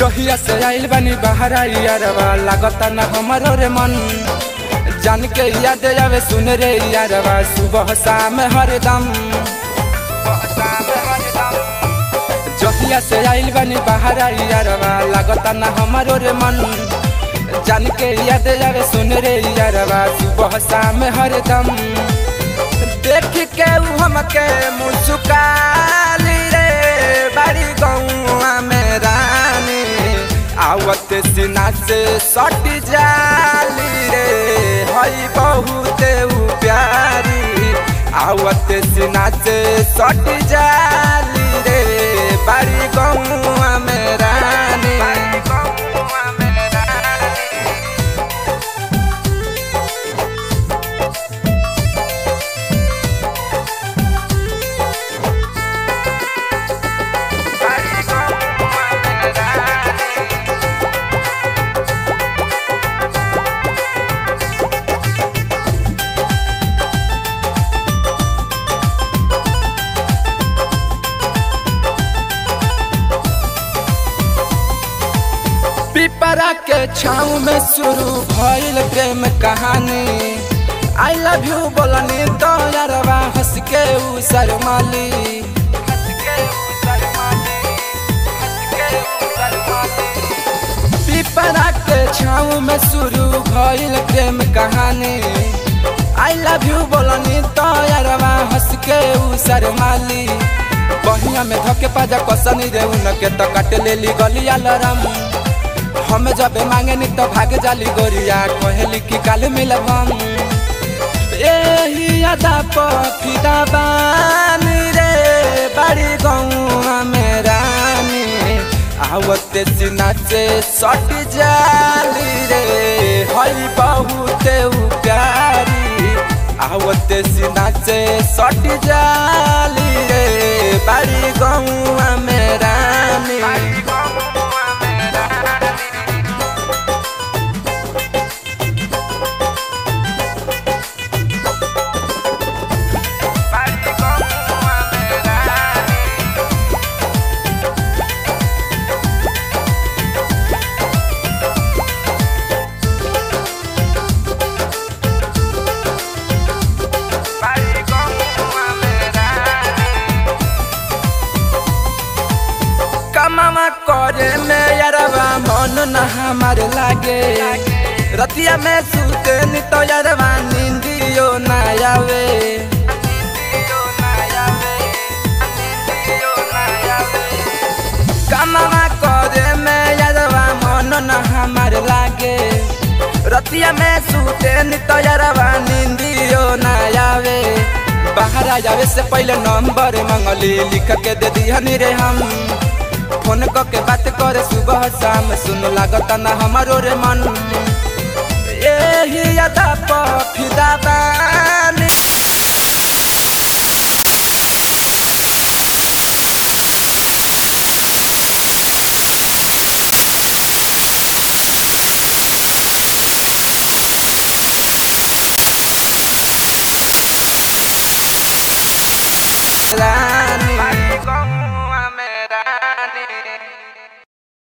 जहिया से आइल बानी बाहर यारवा लागता ना हमारो रे मन जान के याद आवे सुन रे यारवा सुबह शाम हरदम जहिया से आइल बानी बाहर यारवा लागता ना हमारो रे मन जान के याद आवे सुन रे यारवा सुबह शाम हरदम देख के उ हमके मुस्काली रे बाड़ी गौआ में रानी आवत सीना से सट जाली रे हई बहुत उ प्यारी आवत सीना से सट जाली रे बाड़ी गौआ में रानी पिपरा के छाँव में शुरू भइल प्रेम कहानी आई लव यू बोलनी तो यारवा हंस के उ शर्माली पिपरा के छाँव में शुरू भइल प्रेम कहानी आई लव यू बोलनी तो यारवा हंस के उ शर्माली बहिया में धके पाजा कसनी रे उनके तो काट लेली गलिया लरम हम जब मांगे नी तो भाग जाली गोरिया कहली कि काल मिलब हम एही अदा पफिदा बानी रे बड़ी गौआ में रानी आवते सीना से सट जाली रे हई बहुत उ प्यारी आवते सीना से सट जाली रे बड़ी गौआ में रानी कमावा करे में यारवा मन न हमार लागे रतिया में सुते नी तो यारवा नींदियो न आवे कमावा करे में यारवा मन न हमार लागे रतिया में सुते नी तो यारवा नींदियो न आवे बाहर आ जावे से पहले नंबर मंगली लिख के दे दिहनी रे हम फोन के बात करे सुबह शाम सुन लागत ना हमारो रे मन यही अदा पफिदा बानी